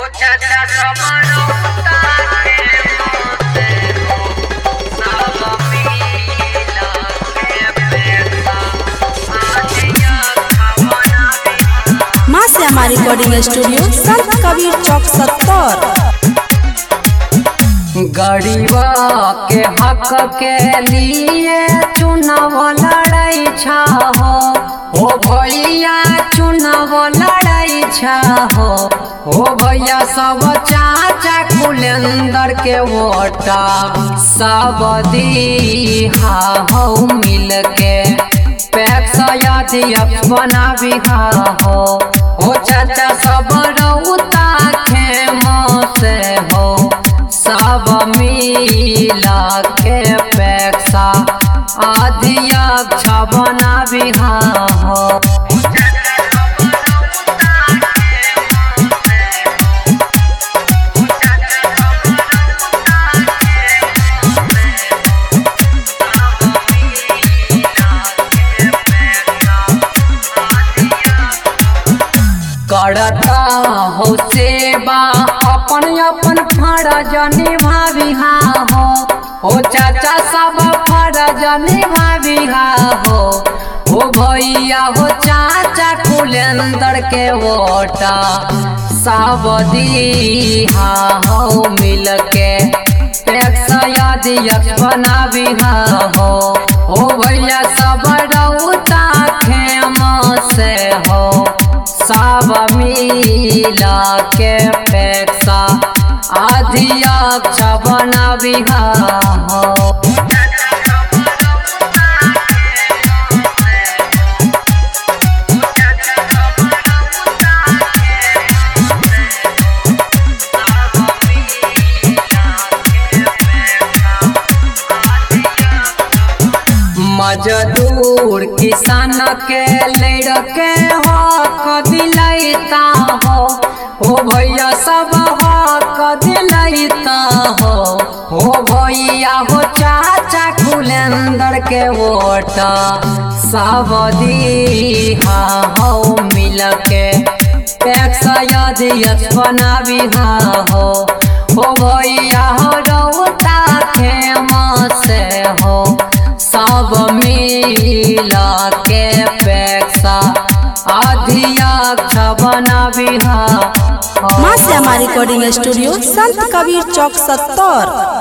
चाचा सबरो ताके मोते हो सब मिला के पैसा आजिया खबना भी माँ से हमारी रिकॉर्डिंग स्टूडियो संत कबीर चौक सत्तर गरीबा के हक के लिए चुनाव लड़ाई छा हो हो भैया चुनाव लड़ाई छा हो हो भैया सब चाचा कुलेंदर के वोटा सब दीहा हो मिल के पैक्स अध्यक्ष बना बिहा हो हो चाचा सब रौता खेम से हो सब मिला के पैसा अध्यक्ष बना बिहा हो करता हो सेवा अपन अपन फरज निभाविहा हो हो चाचा सब फरज निभाविहा हो हो भैया हो चाचा कुलेंदर के वोटा सब दीहा हो मिल के टैक्स अध्यक्ष बनाविहा हो हो भैया सब रौता खेम से हो सब मिला के पैसा अध्यक्ष बनाविहा हो मजदूर किसान के लड़के हक दिलैता हो हो भैया सब हक दिलैता हो हो भैया हो चाचा कुलेंदर के वोट सब दीहा हो मिल के पैक्स अध्यक्ष बनाबिहा हो हो भैया हो रौता खेम से हो सब मिला के पैसा अध्यक्ष बनाबिहा माँ से हमारी रिकॉर्डिंग स्टूडियो संत कबीर चौक सत्तर